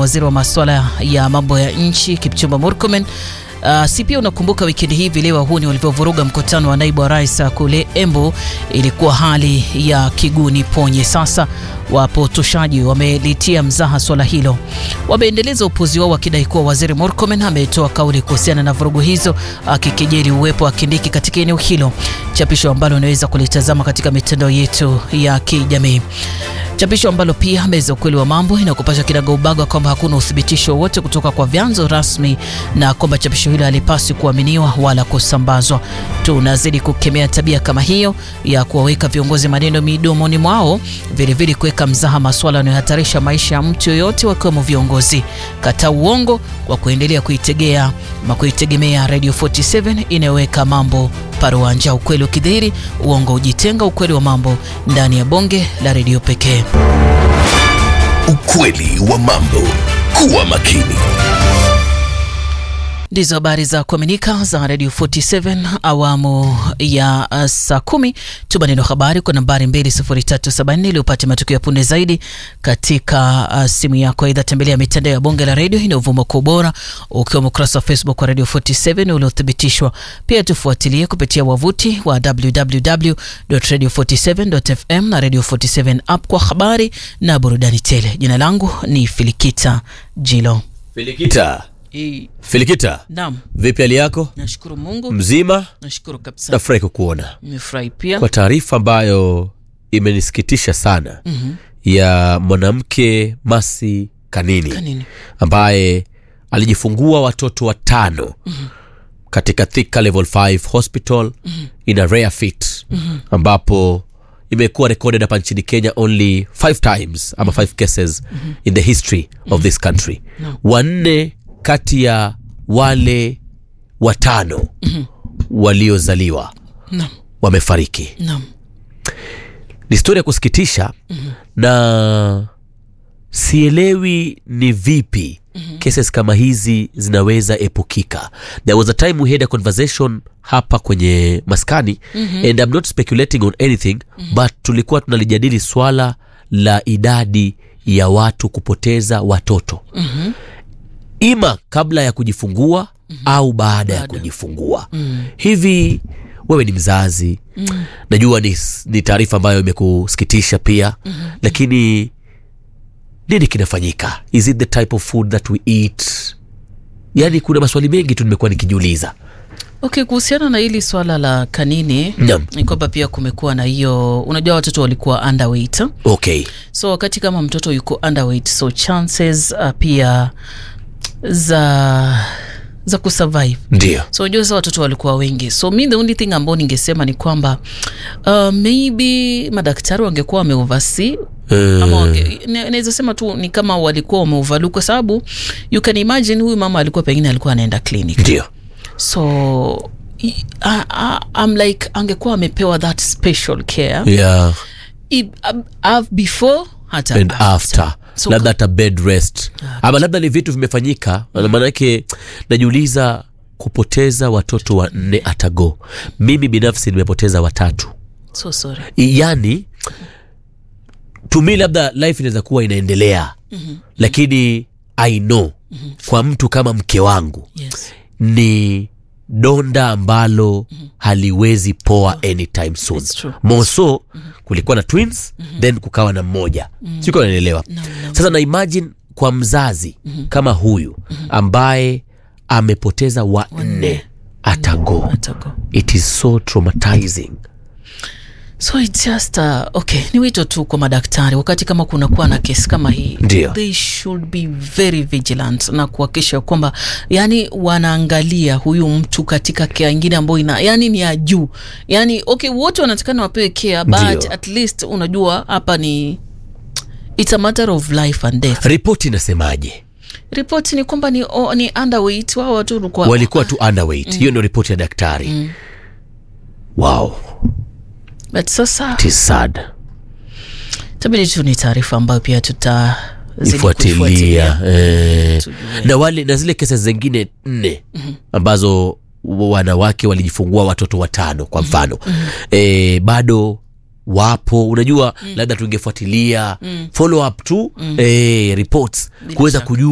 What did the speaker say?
waziri wa masuala ya mambo ya nchi Kipchumba Murkomen. Uh, si pia unakumbuka wikendi hii vile wahuni walivyovuruga mkutano wa naibu wa rais kule Embu, ilikuwa hali ya kiguni ponye. Sasa wapotoshaji wamelitia mzaha swala hilo, wameendeleza upuzi wao wakidai kuwa waziri Murkomen ametoa kauli kuhusiana na vurugu hizo, akikejeli uwepo wa Kindiki katika eneo hilo, chapisho ambalo unaweza kulitazama katika mitandao yetu ya kijamii chapisho ambalo pia meza ukweli wa mambo inakupasha kinagaubaga kwamba hakuna uthibitisho wowote kutoka kwa vyanzo rasmi na kwamba chapisho hilo halipaswi kuaminiwa wala kusambazwa. Tunazidi kukemea tabia kama hiyo ya kuwaweka viongozi maneno midomoni mwao, vilevile kuweka mzaha masuala yanayohatarisha maisha ya mtu yoyote, wakiwemo viongozi. Kata uongo kwa kuendelea kuitegea ama kuitegemea Radio 47 inayoweka mambo paruanja, ukweli ukidhihiri, uongo ujitenga, ukweli wa mambo ndani ya bonge la redio pekee. Ukweli wa mambo. Kuwa makini. Ndizo habari za kuaminika za Radio 47 awamu ya uh, saa kumi. Tuma neno habari kwa nambari 20374 ili upate matukio ya punde zaidi katika uh, simu yako. Aidha, tembelea mitandao ya bonge la redio inayovuma kwa ubora, ukiwemo ukurasa wa Facebook wa Radio 47 uliothibitishwa. Pia tufuatilie kupitia wavuti wa www.radio47.fm na Radio 47 app kwa habari na burudani tele. Jina langu ni Filikita Jilo. Filikita, I, Filikita, naam, vipi hali yako? nashukuru Mungu, Mzima? nashukuru kabisa. Nafurahi kukuona Nimefurahi pia. kwa taarifa ambayo imenisikitisha sana Mhm. ya mwanamke Masi Kanini Kanini? ambaye alijifungua watoto watano katika Thika Level 5 Hospital in a rare fit ambapo imekuwa recorded hapa nchini Kenya only five times ama five cases in the history of this country. Wanne kati ya wale watano waliozaliwa Naam, wamefariki. naam. Ni historia ya kusikitisha na sielewi ni vipi cases kama hizi zinaweza epukika. There was a time we had a conversation hapa kwenye maskani and I'm not speculating on anything but tulikuwa tunalijadili swala la idadi ya watu kupoteza watoto ima kabla ya kujifungua au baada ya kujifungua hivi wewe ni mzazi najua ni, ni taarifa ambayo imekusikitisha pia lakini nini kinafanyika is it the type of food that we eat yaani kuna maswali mengi tu nimekuwa nikijiuliza Okay, kuhusiana na hili swala la Kanini Naam. ni kwamba pia kumekuwa na hiyo, unajua watoto walikuwa underweight, okay so wakati kama mtoto yuko underweight, so chances uh, pia za za kusurvive ndio so unajua sasa watoto walikuwa wengi so mi the only thing ambao ningesema ni kwamba uh, maybe madaktari wangekuwa wameovasi ama wange- na- naweza sema tu ni kama walikuwa wameovalu kwa sababu you can imagine huyu mama alikuwa pengine alikuwa anaenda clinic ndio so i- I, I, I'm like angekuwa amepewa that special care yeah I, uh, before hata and after So labda hata bed rest ama labda ni vitu vimefanyika maanake najiuliza kupoteza watoto wanne atago mimi binafsi nimepoteza watatu so sorry yani tumi labda life inaweza kuwa inaendelea mm-hmm. lakini i know mm-hmm. kwa mtu kama mke wangu yes ni donda ambalo haliwezi poa anytime soon It's true. moso kulikuwa na twins then kukawa na mmoja mm siko naelewa sasa na imagine kwa mzazi kama huyu ambaye amepoteza wanne atago atago it is so traumatizing so it's just uh, okay ni wito tu kwa madaktari wakati kama kunakuwa na kesi kama hii Ndio. they should be very vigilant na kuhakikisha kwamba yani wanaangalia huyu mtu katika kea ingine ambayo ina yani ni ya juu yani okay wote wanatakana wapewe care but Ndio. at least unajua hapa ni it's a matter of life and death ripoti inasemaje ripoti ni kwamba ni, oh, ni underweight wao watu walikuwa walikuwa tu underweight hiyo ndio ripoti ya daktari wow but sasa it is sad tabidi tu ni taarifa ambayo pia tuta zidi ifuatilia kuifuatilia. eh. Tujue. na wale na zile kesi zingine nne ambazo wanawake walijifungua watoto watano kwa mfano eh, bado wapo unajua labda tungefuatilia follow up tu eh, reports kuweza shaka. kujua